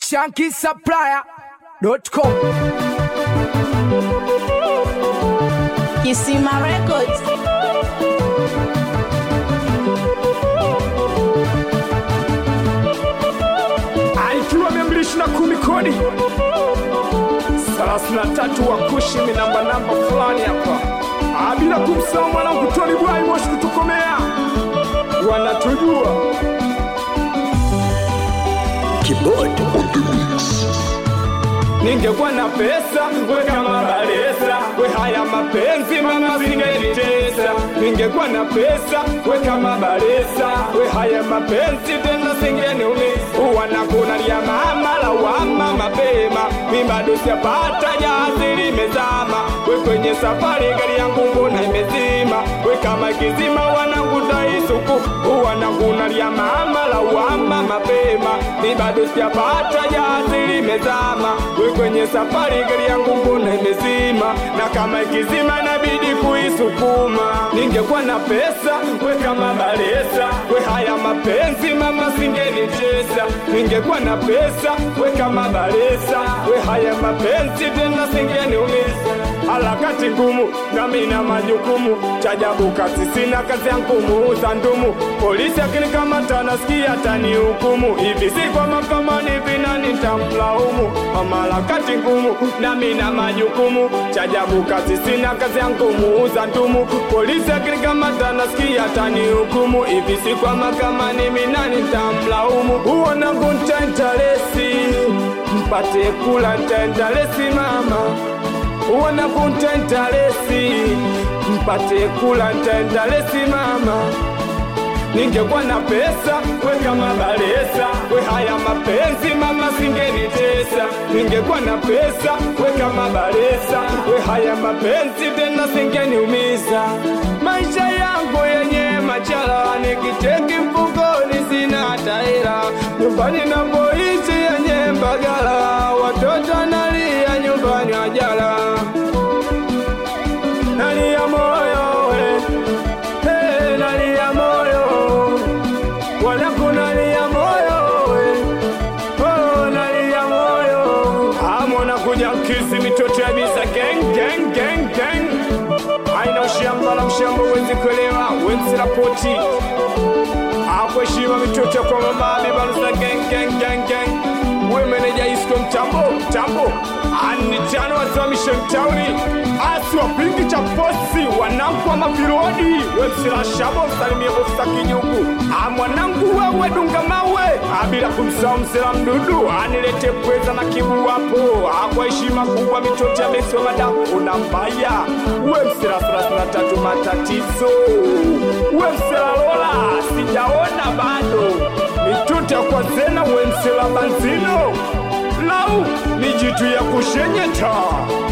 shankisupplier.com. Kisima Records. Aikiwa mia mbili ishirini na kumi kodi thelathini na tatu wa kushi ni namba namba fulani hapa, Ah, bila kumsahau mwanangu Tony Bwai Moshi kutukomea, wanatujua Ningekuwa na pesa we kama balesa we haya mapenzi mama singenitesa. Ningekuwa na pesa we kama balesa we haya mapenzi tena singeniumiza. Wanakunalia mama lawama mapema, mi bado sijapata jazi limezama. We kwenye safari gari yangu mbona imezima? We kama kizima wanangu taisuku wanakunalia mama lawama mapema, mi bado sijapata jazi limezama. We kwenye safari gari yangu mbona imezima? Na kama ikizima inabidi kuisukuma. Ningekuwa na pesa we kama balesa, we haya mapenzi mama singenicheza. Ningekuwa na pesa we kama balesa, we haya mapenzi tena singeniumiza. Harakati ngumu nami na majukumu, chajabu kazi sina kazi yangu muuza ndumu. Polisi akinikamata nasikia tanihukumu, hivi si kwa mahakamani vina nitamlaumu. Mama harakati ngumu nami na majukumu, chajabu kazi sina kazi yangu muuza ndumu. Polisi akinikamata nasikia tanihukumu, hivi si kwa mahakamani mina nitamlaumu. Huo nangu ntaentalesi mpate kula ntaentalesi mama wana kuntenta lesi mpate kula ntenda lesi mama ningekuwa na pesa we kama balesa we haya mapenzi mama singenitesa ningekuwa na pesa we kama balesa we haya mapenzi tena singeniumiza maisha yangu yenye machala nikiteki mfukoni sina taira nyumbani napoishi yenye mbagala watoto nalia nyumbani wajala nalia moyo we hey, nalia moyo walaku nalia moyo we oh, nalia moyo amona kuja kisi mitoto ya bisa gang gang gang gang aina ushamba la mshamba wezi kuelewa wenzi rapoti akweshima mitoto kwa mamabi balusa gang gang gang gang wemeneja isko mtambo mtambo anitano wasimamishe mtauni asi wapingi cha posi wanangu wa mapirodi wemsila shabo msalimie ofisa kinyugu a mwanangu wewe dunga mawe abila kumsahau msela mdudu anilete pweza na kibu wapo akwa heshima kubwa mitoto ya besi wa madamu una mbaya we msela thelathini na tatu matatizo we msela lola sijaona bado mituta kwa zena wemsela banzino lau ni jitu ya kushenyeta